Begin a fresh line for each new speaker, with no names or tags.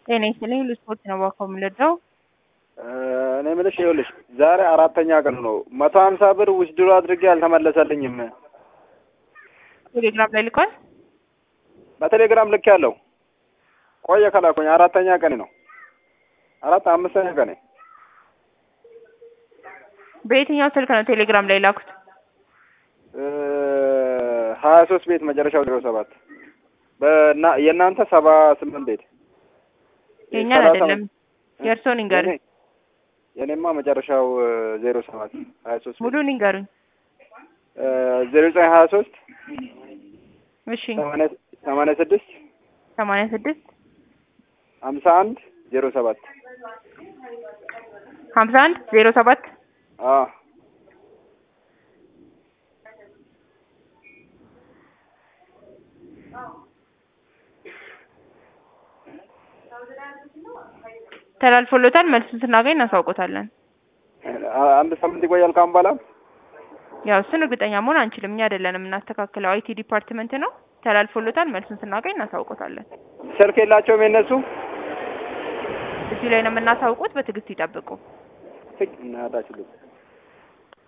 ጤና ይስጥልኝ ልስፖርት ነው ባካው የምንረዳው
እኔ የምልሽ ይኸውልሽ ዛሬ አራተኛ ቀን ነው። መቶ ሀምሳ ብር ውስድሮ አድርጌ አልተመለሰልኝም።
ቴሌግራም ላይ ልኳል።
በቴሌግራም ልክ ያለው ቆየ ከላኩኝ አራተኛ ቀን ነው። አራት አምስተኛ ቀን
በየትኛው ስልክ ነው ቴሌግራም ላይ ላኩት?
ሀያ ሶስት ቤት መጨረሻው ዜሮ ሰባት በና የእናንተ ሰባ ስምንት ቤት
የእኛን አይደለም የእርስዎን ይንገሩኝ።
የኔ- የኔማ መጨረሻው ዜሮ ሰባት ሀያ ሶስት
ሙሉን ይንገሩኝ።
ዜሮ ዘጠኝ ሀያ ሶስት
እሺ
ሰማንያ ስድስት
ሰማንያ ስድስት
ሀምሳ አንድ ዜሮ ሰባት
ሀምሳ አንድ ዜሮ ሰባት
አዎ
ተላልፎሎታል። መልሱን ስናገኝ እናሳውቆታለን።
አንድ ሳምንት ይቆያል ካሁን በኋላ
ያው እሱን እርግጠኛ መሆን አንችልም። እኛ አይደለንም የምናስተካክለው፣ አይቲ ዲፓርትመንት ነው። ተላልፎሎታል። መልሱን ስናገኝ እናሳውቆታለን።
ስልክ የላቸውም የነሱ
እዚሁ ላይ ነው የምናሳውቁት። በትዕግስት ይጠብቁ።
እናታችሁ